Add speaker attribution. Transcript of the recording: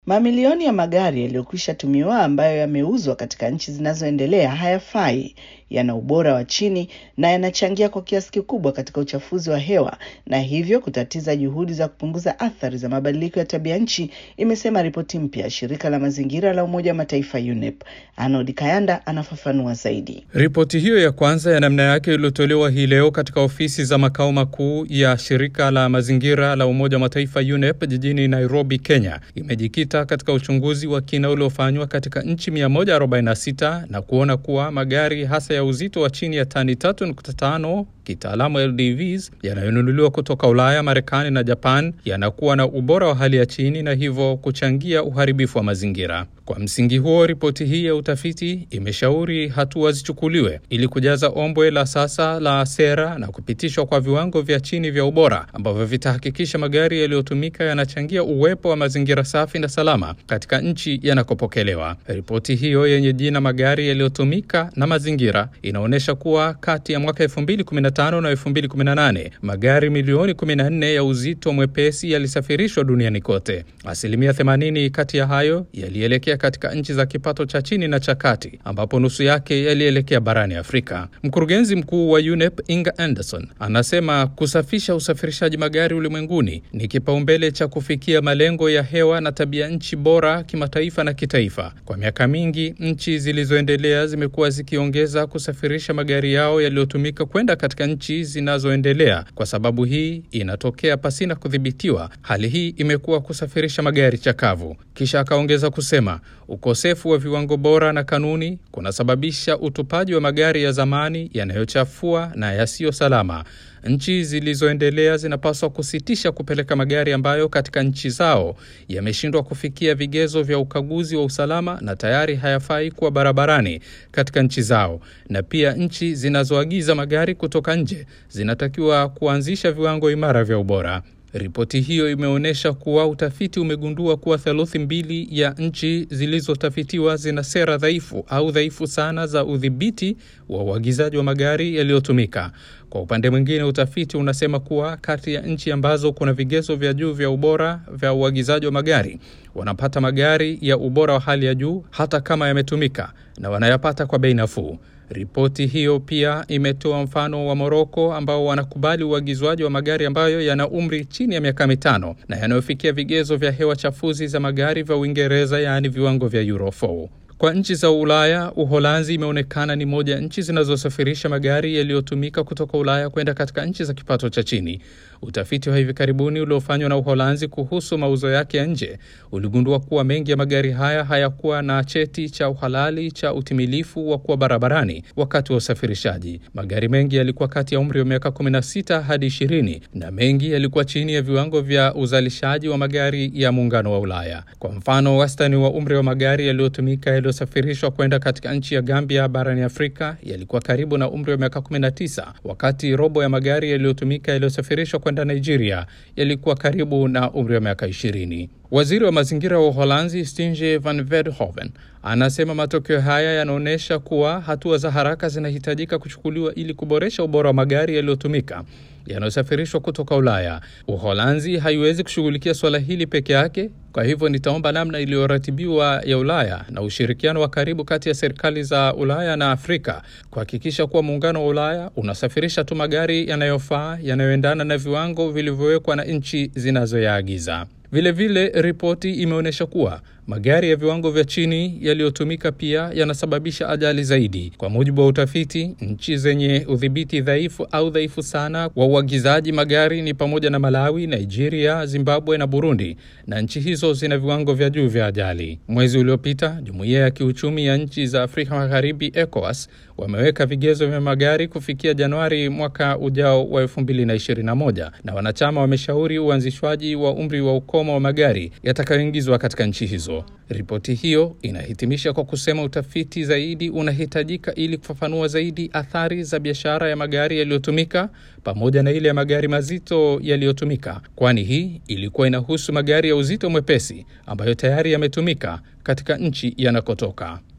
Speaker 1: Mamilioni ya magari yaliyokwisha tumiwa ambayo yameuzwa katika nchi zinazoendelea hayafai, yana ubora wa chini na yanachangia kwa kiasi kikubwa katika uchafuzi wa hewa na hivyo kutatiza juhudi za kupunguza athari za mabadiliko ya tabia nchi, imesema ripoti mpya ya shirika la mazingira la Umoja wa Mataifa UNEP. Arnold Kayanda anafafanua zaidi.
Speaker 2: Ripoti hiyo ya kwanza ya namna yake iliyotolewa hii leo katika ofisi za makao makuu ya shirika la mazingira la Umoja wa Mataifa UNEP jijini Nairobi, Kenya, imejikita katika uchunguzi wa kina uliofanywa katika nchi 146 na kuona kuwa magari hasa ya uzito wa chini ya tani 3.5 kitaalamu LDVs yanayonunuliwa kutoka Ulaya, Marekani na Japan yanakuwa na ubora wa hali ya chini na hivyo kuchangia uharibifu wa mazingira. Kwa msingi huo, ripoti hii ya utafiti imeshauri hatua zichukuliwe ili kujaza ombwe la sasa la sera na kupitishwa kwa viwango vya chini vya ubora ambavyo vitahakikisha magari yaliyotumika yanachangia uwepo wa mazingira safi na salama katika nchi yanakopokelewa. Ripoti hiyo yenye jina magari yaliyotumika na mazingira inaonyesha kuwa kati ya mwaka 2015 na 2018 magari milioni 14 ya uzito mwepesi yalisafirishwa duniani kote. Asilimia 80 kati ya hayo yalielekea katika nchi za kipato cha chini na cha kati, ambapo nusu yake yalielekea barani Afrika. Mkurugenzi mkuu wa UNEP Inga Anderson anasema kusafisha usafirishaji magari ulimwenguni ni kipaumbele cha kufikia malengo ya hewa na tabia nchi bora kimataifa na kitaifa. Kwa miaka mingi, nchi zilizoendelea zimekuwa zikiongeza kusafirisha magari yao yaliyotumika kwenda katika nchi zinazoendelea. Kwa sababu hii inatokea pasina kudhibitiwa. Hali hii imekuwa kusafirisha magari chakavu. Kisha akaongeza kusema ukosefu wa viwango bora na kanuni kunasababisha utupaji wa magari ya zamani yanayochafua na yasiyo salama. Nchi zilizoendelea zinapaswa kusitisha kupeleka magari ambayo katika nchi zao yameshindwa kufikia vigezo vya ukaguzi wa usalama na tayari hayafai kuwa barabarani katika nchi zao. Na pia nchi zinazoagiza magari kutoka nje zinatakiwa kuanzisha viwango imara vya ubora. Ripoti hiyo imeonyesha kuwa utafiti umegundua kuwa theluthi mbili ya nchi zilizotafitiwa zina sera dhaifu au dhaifu sana za udhibiti wa uagizaji wa magari yaliyotumika. Kwa upande mwingine, utafiti unasema kuwa kati ya nchi ambazo kuna vigezo vya juu vya ubora vya uagizaji wa magari wanapata magari ya ubora wa hali ya juu hata kama yametumika na wanayapata kwa bei nafuu. Ripoti hiyo pia imetoa mfano wa Moroko ambao wanakubali uagizwaji wa magari ambayo yana umri chini ya miaka mitano na yanayofikia vigezo vya hewa chafuzi za magari vya Uingereza, yaani viwango vya Euro 4. Kwa nchi za Ulaya, Uholanzi imeonekana ni moja ya nchi zinazosafirisha magari yaliyotumika kutoka Ulaya kwenda katika nchi za kipato cha chini. Utafiti wa hivi karibuni uliofanywa na Uholanzi kuhusu mauzo yake ya nje uligundua kuwa mengi ya magari haya hayakuwa na cheti cha uhalali cha utimilifu wa kuwa barabarani wakati wa usafirishaji. Magari mengi yalikuwa kati ya umri wa miaka 16 hadi 20 na mengi yalikuwa chini ya viwango vya uzalishaji wa magari ya muungano wa Ulaya. Kwa mfano, wastani wa umri wa magari yaliyotumika yaliyosafirishwa kwenda katika nchi ya Gambia barani Afrika yalikuwa karibu na umri wa miaka 19, wakati robo ya magari yaliyotumika yaliyosafirishwa kwenda Nigeria yalikuwa karibu na umri wa miaka 20. Waziri wa mazingira wa Uholanzi Stinge van Veldhoven anasema matokeo haya yanaonyesha kuwa hatua za haraka zinahitajika kuchukuliwa ili kuboresha ubora wa magari yaliyotumika yanayosafirishwa kutoka Ulaya. Uholanzi haiwezi kushughulikia suala hili peke yake. Kwa hivyo nitaomba namna iliyoratibiwa ya Ulaya na ushirikiano wa karibu kati ya serikali za Ulaya na Afrika kuhakikisha kuwa muungano wa Ulaya unasafirisha tu magari yanayofaa, yanayoendana na viwango vilivyowekwa na nchi zinazoyaagiza. Vilevile, ripoti imeonyesha kuwa magari ya viwango vya chini yaliyotumika pia yanasababisha ajali zaidi. Kwa mujibu wa utafiti, nchi zenye udhibiti dhaifu au dhaifu sana wa uagizaji magari ni pamoja na Malawi, Nigeria, Zimbabwe na Burundi, na nchi hizo zina viwango vya juu vya ajali. Mwezi uliopita, jumuiya ya kiuchumi ya nchi za Afrika Magharibi, ECOWAS, wameweka vigezo vya magari kufikia Januari mwaka ujao wa 2021 na wanachama wameshauri uanzishwaji wa umri wa ukomo wa magari yatakayoingizwa katika nchi hizo. Ripoti hiyo inahitimisha kwa kusema utafiti zaidi unahitajika ili kufafanua zaidi athari za biashara ya magari yaliyotumika pamoja na ile ya magari mazito yaliyotumika, kwani hii ilikuwa inahusu magari ya uzito mwepesi ambayo tayari yametumika katika nchi yanakotoka.